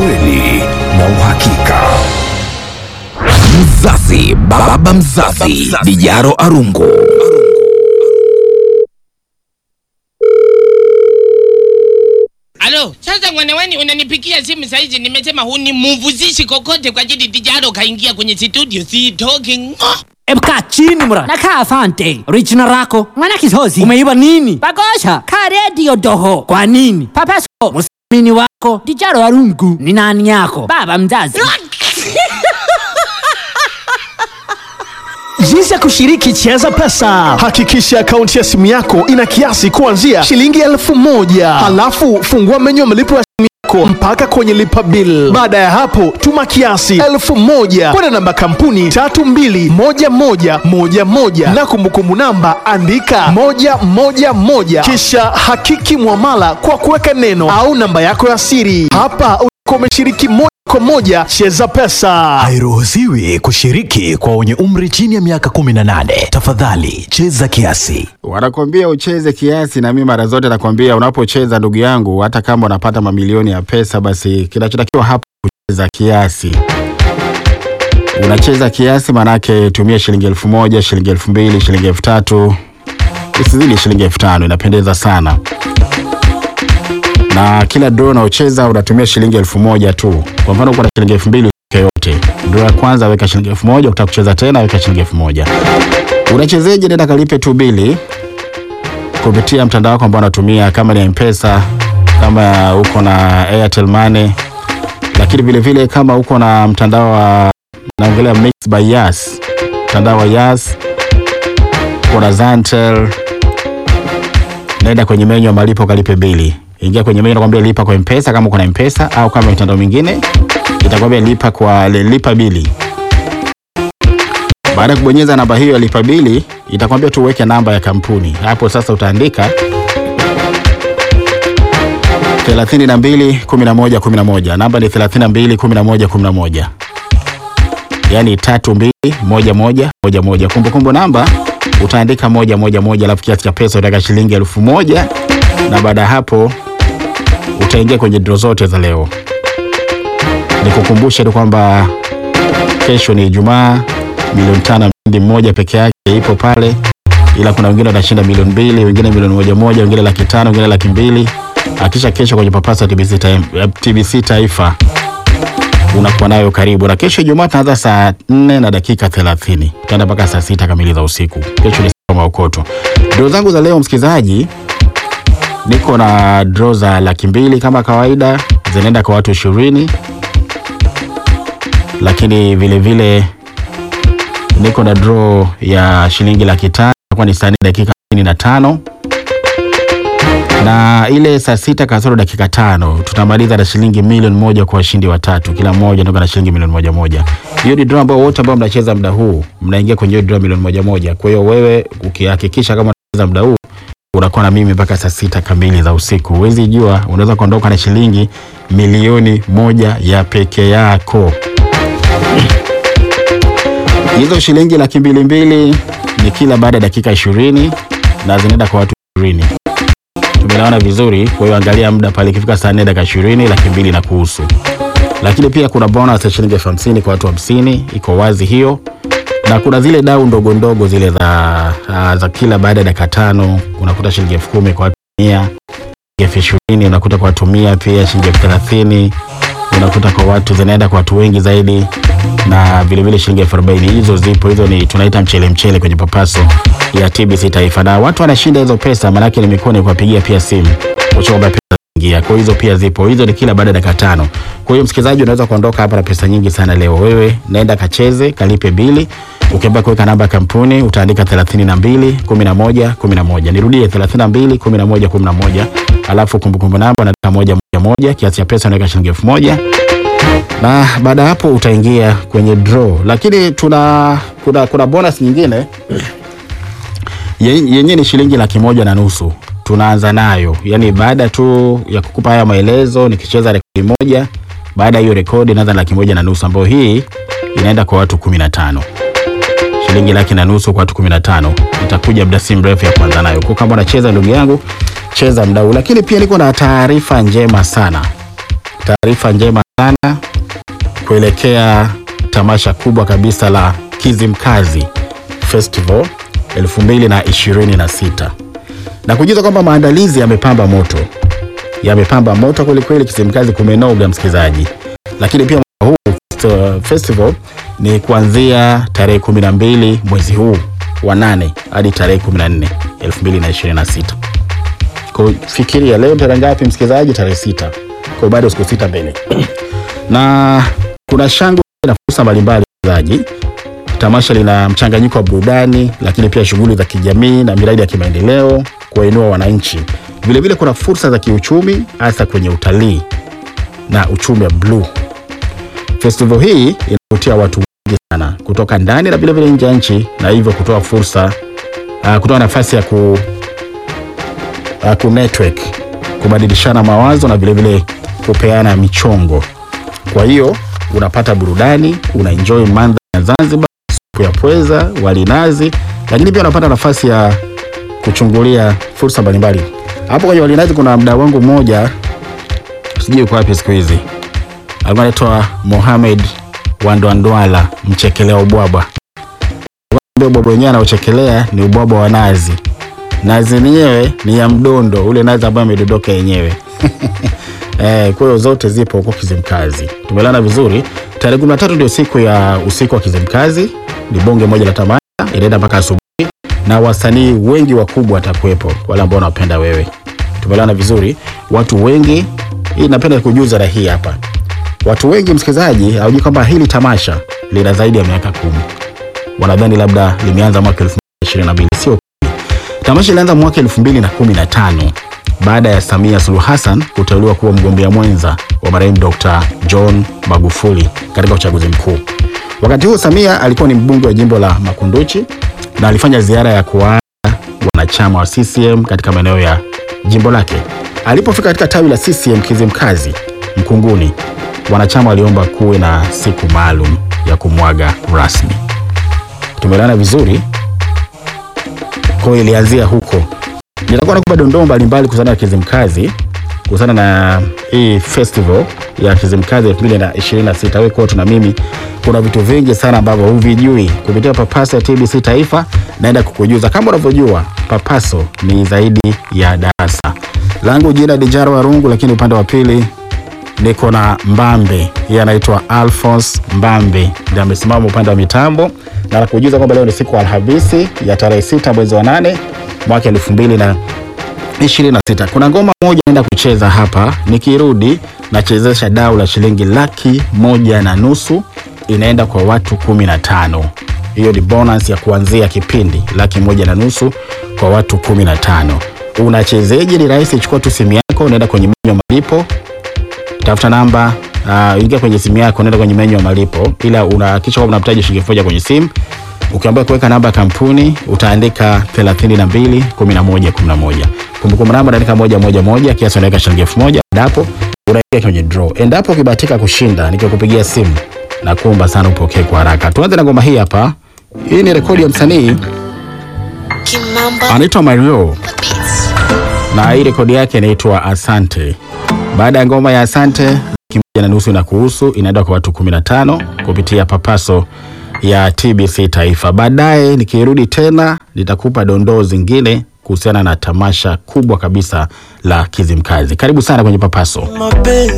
ukweli na uhakika. Mzazi, baba mzazi, Dijaro Arungu. Alo, sasa mwanaweni unanipikia simu saizi, nimesema hunimuvuzishi kokote kwa ajili Dijaro kaingia kwenye studio, si talking. Oh. Emka chini mra. Nakaa asante. Original rako. Mwana kisozi. Umeiba nini? Bagosha. Ka radio doho. Kwa nini? Papaso. Musamini wako. Dijaro Arungu. Ni nani yako? Baba mzazi. Jinsi ya kushiriki Cheza Pesa. Hakikisha akaunti ya simu yako ina kiasi kuanzia shilingi elfu moja. Halafu fungua menyu ya malipo ya simu yako mpaka kwenye lipa bill. Baada ya hapo, tuma kiasi elfu moja kwenda namba kampuni tatu mbili moja moja moja moja na kumbukumbu namba andika moja moja moja kisha hakiki mwamala kwa kuweka neno au namba yako ya siri. Hapa utakuwa umeshiriki moja kwa moja Cheza Pesa. Hairuhusiwi kushiriki kwa wenye umri chini ya miaka 18. Tafadhali cheza kiasi. Wanakwambia ucheze kiasi, na mimi mara zote nakwambia unapocheza, ndugu yangu, hata kama unapata mamilioni ya pesa, basi kinachotakiwa hapa kucheza kiasi. Unacheza kiasi, manake tumia shilingi elfu moja, shilingi elfu mbili, shilingi elfu tatu, isizidi shilingi elfu tano. Inapendeza sana na kila draw unaocheza unatumia shilingi elfu moja tu. Kwa mfano uko na shilingi elfu mbili uweke yote. Draw ya kwanza weka shilingi elfu moja ukitaka kucheza tena weka shilingi elfu moja Unachezeje? Nenda kalipe tu bili kupitia mtandao wako ambao unatumia, kama ni Mpesa, kama uko na Airtel Money, lakini vile vile kama uko na mtandao wa naongelea Mix by Yas, mtandao wa Yas, uko na Zantel, nenda kwenye menyu ya malipo kalipe bili ingia kwenye menyu nakwambia lipa kwa mpesa kama uko na mpesa au kama mitandao mingine itakwambia lipa kwa lipa bili baada ya kubonyeza namba hiyo ya lipa bili itakwambia tu uweke namba ya kampuni hapo sasa utaandika 32 11 11 namba ni 32 11 11 yaani tatu mbili moja moja moja moja kumbukumbu namba utaandika moja moja moja alafu kiasi cha pesa utaweka shilingi elfu moja na baada ya hapo utaingia kwenye draw zote za leo. Nikukumbushe tu kwamba kesho ni Ijumaa, milioni tano mshindi mmoja peke yake ipo pale, ila kuna wengine watashinda milioni mbili, wengine milioni moja moja, wengine laki tano, wengine laki mbili. Akisha kesho kwenye papasa TBC, ta TBC Taifa unakuwa nayo karibu, na kesho Ijumaa tunaanza saa nne na dakika thelathini tutaenda mpaka saa sita kamili za usiku. Kesho ni siku ya maokoto. Draw zangu za leo msikilizaji, niko na draw za laki mbili kama kawaida, zinaenda kwa watu ishirini, lakini vile vile niko na draw ya shilingi laki tano itakuwa ni saa nne dakika hamsini na tano na ile saa sita kasoro dakika tano tutamaliza na shilingi milioni moja kwa washindi watatu, kila mmoja ndio na shilingi milioni moja moja. Hiyo ni draw ambayo wote ambao mnacheza muda huu mnaingia kwenye hiyo draw milioni moja moja. Kwa hiyo wewe ukihakikisha kama unacheza muda huu unakuwa na mimi mpaka saa sita kamili za usiku. Huwezi jua, unaweza kuondoka na shilingi milioni moja ya peke yako. Hizo shilingi laki mbili mbili ni kila baada ya dakika ishirini na zinaenda kwa watu ishirini. Tumeelewana vizuri? Kwa hiyo angalia muda pale, ikifika saa nne dakika ishirini laki mbili na kuhusu. Lakini pia kuna bonus ya shilingi elfu hamsini kwa watu hamsini, iko wazi hiyo na kuna zile dau ndogo ndogo zile za, uh, za kila baada ya dakika tano unakuta shilingi elfu kumi kwa watu mia elfu ishirini unakuta kwa watu mia pia shilingi elfu thelathini unakuta kwa watu zinaenda kwa watu wengi zaidi na vilevile shilingi elfu arobaini hizo zipo hizo ni tunaita mchele mchele kwenye papaso ya TBC Taifa na watu wanashinda hizo pesa maanake nimekuwa ni kuwapigia pia simu kuchomba pesa ingia. Kwa hizo pia zipo, hizo ni kila baada ya dakika tano. Kwa hiyo msikilizaji, unaweza kuondoka hapa na pesa nyingi sana leo. Wewe naenda kacheze, kalipe bili. Ukiamba kuweka namba ya kampuni utaandika 32 11 11. Nirudie 32 11 11. Alafu kumbukumbu namba unaandika moja moja moja, kiasi cha pesa unaweka shilingi elfu moja na baada ya hapo utaingia kwenye draw, lakini tuna kuna, kuna bonus nyingine Ye- yenyewe ni shilingi laki moja na nusu tunaanza nayo, yani baada tu ya kukupa haya maelezo, nikicheza rekodi moja, baada ya hiyo rekodi naanza na laki moja na nusu ambayo hii inaenda kwa watu kumi na tano shilingi laki na nusu kwa watu kumi na tano itakuja muda si mrefu ya kuanza nayo. Kwa kama unacheza ndugu yangu, cheza mdau. Lakini pia niko na taarifa njema sana taarifa njema sana kuelekea tamasha kubwa kabisa la Kizimkazi Festival 2026 na kujuza kwamba maandalizi yamepamba moto, yamepamba moto kwelikweli. Kizimkazi kumenoga, msikilizaji, lakini pia mwaka huu fest- festival ni kuanzia tarehe 12 mwezi huu wa nane hadi tarehe 14 2026. Kwa hiyo fikiria leo tarehe ngapi msikilizaji? Tarehe sita. Kwa hiyo bado siku sita mbele na kuna shangwe na fursa mbalimbali msikilizaji. Tamasha lina mchanganyiko wa burudani, lakini pia shughuli za kijamii na miradi ya kimaendeleo kuwainua wananchi. Vilevile kuna fursa za kiuchumi, hasa kwenye utalii na uchumi wa bluu. Festival hii inavutia watu wengi sana kutoka ndani na vilevile nje ya nchi, na hivyo kutoa fursa uh, kutoa nafasi ya ku, uh, ku network, kubadilishana mawazo na vilevile kupeana michongo. Kwa hiyo unapata burudani, unaenjoy mandhari ya Zanzibar, supu ya pweza, wali nazi, lakini pia unapata nafasi ya kuchungulia fursa mbalimbali. Hapo kwenye wali nazi kuna mdau wangu mmoja, sijui uko wapi siku hizi, alikuwa anaitwa Mohamed Wandwandwala, mchekelea ubwabwa. Ule ubwabwa wenyewe anaochekelea ni ubwabwa wa nazi. Nazi yenyewe ni ya mdondo, ule nazi ambayo amedondoka yenyewe. Eh, kwa hiyo zote zipo huko Kizimkazi. Tumelana vizuri. Tarehe 13 ndio siku ya usiku wa Kizimkazi. Ni bonge moja la tamasha, inaenda mpaka asubuhi na wasanii wengi wakubwa watakuwepo, wale ambao wanapenda wewe. Tumelana vizuri. Watu wengi, hii napenda kujuza na hii hapa. Watu wengi msikilizaji, hawajui kwamba hili tamasha lina zaidi ya miaka kumi. Wanadhani labda limeanza mwaka 2022. Sio kweli. Tamasha ilianza mwaka 2015 baada ya Samia Suluhu Hassan kuteuliwa kuwa mgombea mwenza wa marehemu Dr. John Magufuli katika uchaguzi mkuu. Wakati huo Samia alikuwa ni mbunge wa jimbo la Makunduchi na alifanya ziara ya kuwaaga wanachama wa CCM katika maeneo ya jimbo lake. Alipofika katika tawi la CCM Kizimkazi Mkunguni, wanachama waliomba kuwe na siku maalum ya kumwaga rasmi. Tumeelewana vizuri? Kwa hiyo ilianzia huko. Nitakuwa nakupa dondoo mbalimbali kuhusiana na Kizimkazi, kuhusiana na hii festival ya Kizimkazi 2026. Wewe kwetu na mimi, kuna vitu vingi sana ambavyo huvijui kupitia Papaso ya TBC Taifa. Naenda kukujuza kama unavyojua, Papaso ni zaidi ya darasa. Langu jina Dijaro Warungu, lakini upande wa pili niko na Mbambe, yeye anaitwa Alphonse Mbambe, ndiye amesimama upande wa mitambo, na nakujuza kwamba leo ni siku ya Alhamisi ya tarehe sita mwezi wa nane mwaka elfu mbili na ishirini na sita. Kuna ngoma moja naenda kucheza hapa, nikirudi nachezesha dau la shilingi laki moja na nusu inaenda kwa watu kumi na tano. Hiyo ni bonus ya kuanzia kipindi, laki moja na nusu kwa watu kumi na tano. Unachezeje? Ni rahisi, chukua tu simu yako, unaenda kwenye menyu ya malipo tafuta namba uh, ingia kwenye simu yako, nenda kwenye menyu ya malipo, ila unahakikisha kwamba unamtaja shilingi elfu moja kwenye simu. Ukiambiwa kuweka namba ya kampuni utaandika 32 11 11. Kumbukumbu namba unaandika moja moja moja, kiasi unaweka shilingi elfu moja. Endapo unaingia kwenye draw, endapo ukibahatika kushinda, nikikupigia simu na kuomba sana upokee kwa haraka. Tuanze na ngoma hii hapa. Hii ni rekodi ya msanii Kimamba anaitwa Mario Beats. na hii rekodi yake inaitwa Asante. Baada ya ngoma ya Asante, laki moja na nusu na kuhusu inaenda kwa watu 15 kupitia Papaso ya TBC Taifa. Baadaye nikirudi tena nitakupa dondoo zingine kuhusiana na tamasha kubwa kabisa la Kizimkazi. Karibu sana kwenye Papaso.